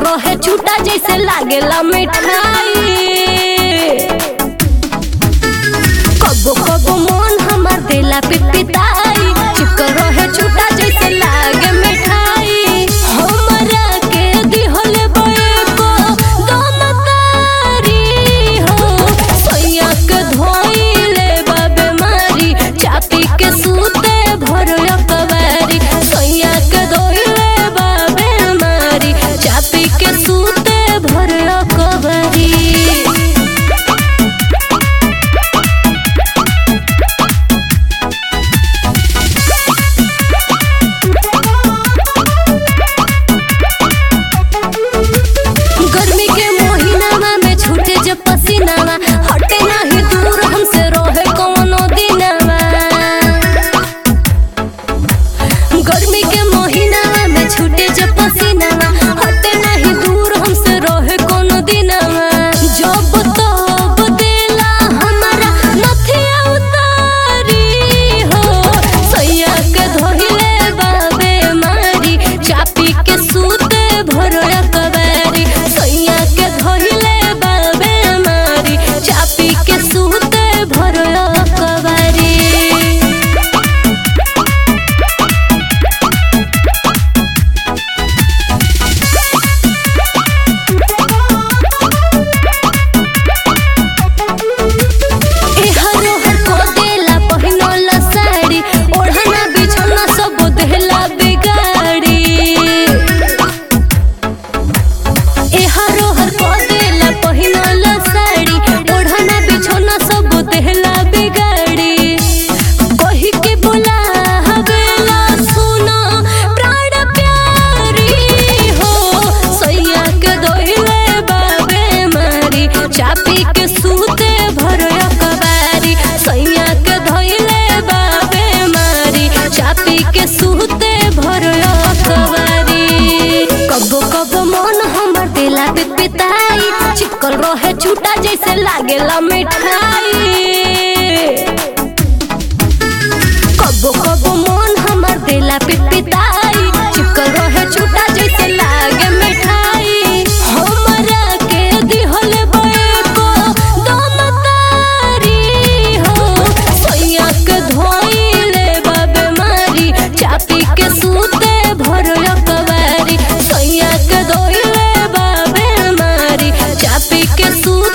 रहे छूटा जैसे लागेला मिठाई कबो कबो मन हमार देला पिपिताई चिपक रहे छूटा जैसे लागे मिठाई हमरा के दिहले बएको दमकारी हो सोया के धोइले बाबे मारी चापी के सूते भरो कवारी सोया के धोइले बाबे मारी चापी के सूते भरो कवारी गर्मी के महीनावा में छूटे जब पसीनावा हटे नाही दूर हमसे रहे कौनो दिनवा गर्मी के महीनावा में छूटे जब पसीनावा हटे नाही दूर हमसे रहे कौनो दिनवा जब तब देला हमारा नथिया उतारी हो सैया के धोइले बाबे मारी चापी के सूते भरो कबारी सैया के धोइले बाबे मारी चापी के सूते भरो कबारी एहरो हर को देला पहिनला साड़ी ओढ़ना बिछौना सब देला बिगाड़ी एहरो हर को देला पहिनला साड़ी ओढ़ना बिछौना सब देला बिगाड़ी कही के बोला हवेला सुनो प्राण प्यारी हो सैया के दोइले बाबे मारी चापी के सूते भरो कबारी सैया के धोइले बाबे मारी चापी के सूते भरो कबारी कबो कबो मन हमर दिला पिताई चिपकल रहे छूटा जैसे लागेला मिठाई कबो कबो मन हमर देला पिपिताई चिपकल रहे छूटा जैसे लागे मिठाई हमरा के दिहले बएको दमकारी हो सैया के धोइले बाबे मारी चापी के सूते भरो कवारी सैया के धोइले बाबे मारी चापी के सूते